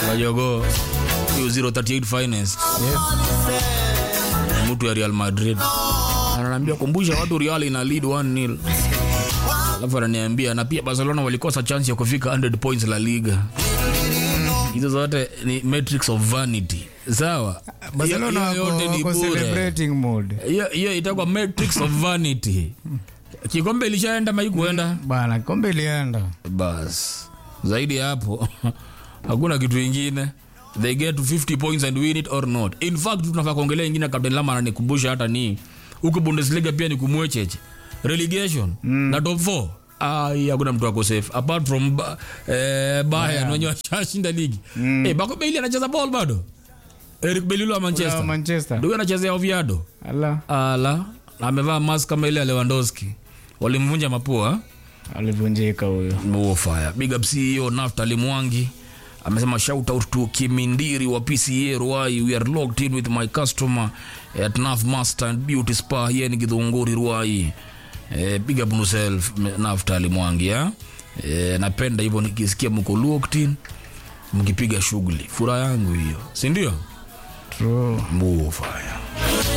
Wajogo hiyo 038 finest Yes. mtu ya Real Madrid ananiambia kumbusha watu Real ina lead 1-0 alafu ananiambia na pia Barcelona walikosa chance ya kufika 100 points La Liga. Hizo zote ni metrics of vanity, sawa? Barcelona Hiyo wako, yote ni wako bure. celebrating mode. Hiyo hiyo itakuwa matrix of vanity. Kikombe ilishaenda mai kuenda Bana, kombe ilienda. bas. Zaidi ya hapo hakuna kitu ingine. They get to 50 points and win it or not. In fact tunafaa kuongelea ingine, Captain Lama ananikumbusha hata ni huko Bundesliga pia ni kumwecheche relegation na top 4 Ai, hakuna mtu ako safe apart from ba, eh, Bayern wenye washashinda ligi eh, Bako Bailey anacheza ball bado. Eric Belilo wa Manchester, Wa Manchester. ndio anachezea Oviedo. Ala, Ala, amevaa mask kama ile ya Lewandowski. Walimvunja mapua alivunjika huyo. Buo fire. Big up CEO Naftali Mwangi amesema shout out to Kimindiri wa PCA Ruai. We are locked in with my customer at Naf Master and Beauty Spa here ni Githunguri Ruai. Eh, big up yourself Naftali Mwangi ya. Eh, napenda hivyo nikisikia mko locked in mkipiga shughuli. Furaha yangu hiyo. Si ndio? True. Buo fire.